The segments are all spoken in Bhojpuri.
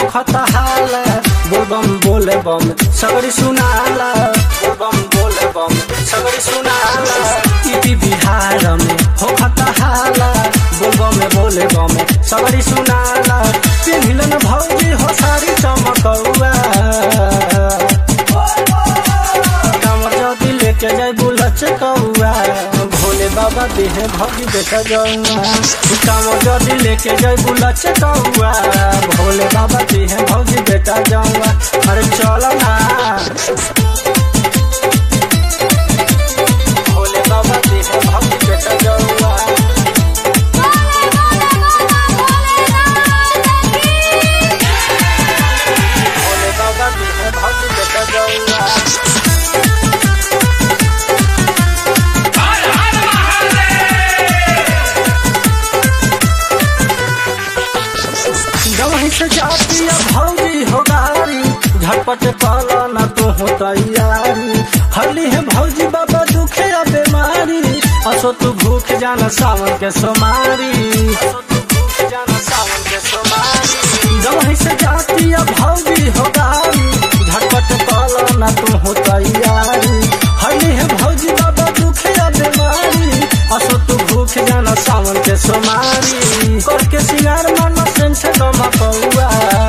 होखता हाला बोल बम बोले बम सगरी सुनाला बोल बम बोले बम सगरी सुनाला इति बिहार में होखता हाला बोल बम बोले बम सगरी सुनाला पिन्हिलन भौजी हो सारी चमकौआ कमर जदी लेके जाय बुलच कौआ भोले बाबा देहे भौजी बेटा जौआ कमर जदी लेके जाय बुलच कौआ भोले बाबा देहे भौजी बेटा जौआ अरे चल ना भोले बाबा देहे भौजी बेटा जौआ भोले बाबा देहे भौजी बेटा जौआ गवही से जाती है भौजी हो गारी झटपट पाला ना तो हो तैयारी हली है भौजी बाबा दुखे या बीमारी असो तू भूख जाना सावन के सोमारी असो तू भूख जाना सावन के सोमारी गवही से जाती है भौजी हो गारी झटपट पाला ना तो हो तैयारी हली है भौजी बाबा दुखे या बीमारी असो तू भूख जाना सावन के सोमारी करके सिंगार मानो सेंसे दमा पौआ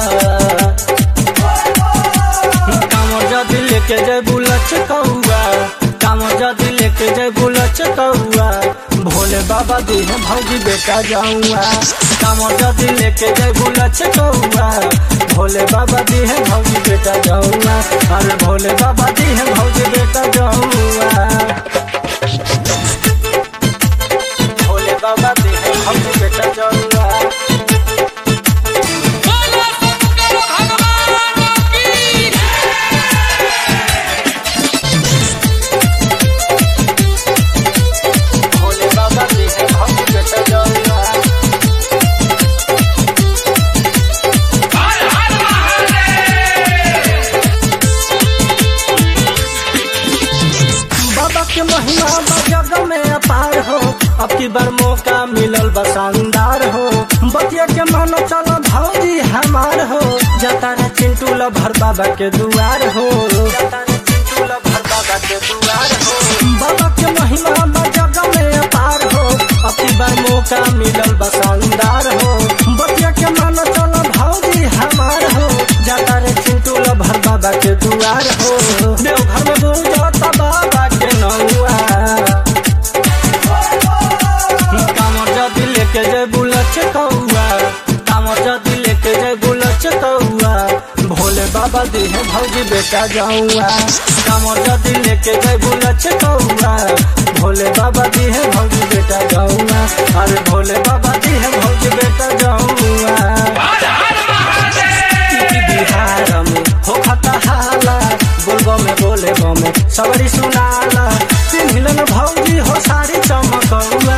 कामर जदी लेके जाय बुलच कौआ कामर जदी लेके जाय बुलच कौआ भोले बाबा देह भौजी बेटा जाऊआ कामर जदी लेके जाय बुलच कौआ भोले बाबा देह भौजी बेटा जाऊआ अरे भोले बाबा देह भौजी बेटा जाऊआ भोले बाबा देह भौजी बेटा जाऊआ बोलो शंकर भगवान की भोले बाबा देह भौजी बेटा जाऊआ हर हर महादेव बाबा के महिमा बा जग में अपार हो अब की बार मौका मिलल बा शानदार हो बतिया के मानो चलो भौजी हमार हो जाता रे चिंटू ल भर बाबा के दुआर हो जाता रे चिंटू ल भर बाबा के दुआर हो बाबा के महिमा बा जग में अपार हो अब की बार मौका मिलल बा शानदार हो बतिया के मानो चलो भौजी हमार हो जाता रे चिंटू ल भर बाबा के दुआर हो देवघर में गूंजता बाबा के नौआ कामर जदी लेके जाय बुलच कौआ कामर जदी लेके जाय बुलच कौआ भोले बाबा देह भौजी बेटा जाऊआ कामर जदी लेके जाय बुलच कौआ भोले बाबा देह भौजी बेटा जाऊआ अरे भोले बाबा देह भौजी बेटा जाऊआ हर हर महादेव बिहार में होखता हाला बोलबो में बोले बमे सगरी सुनाला पिन्हिलन भौजी हो सारी चमकौआ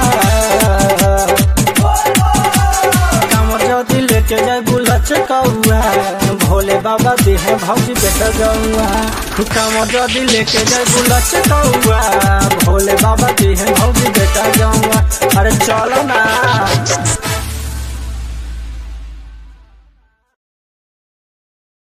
कामर जदी लेके जाय बुलच कौआ भोले बाबा देह भौजी बेटा गौआ कामर जदी लेके जाय बुलच कौआ भोले बाबा देह भौजी बेटा गौआ अरे चल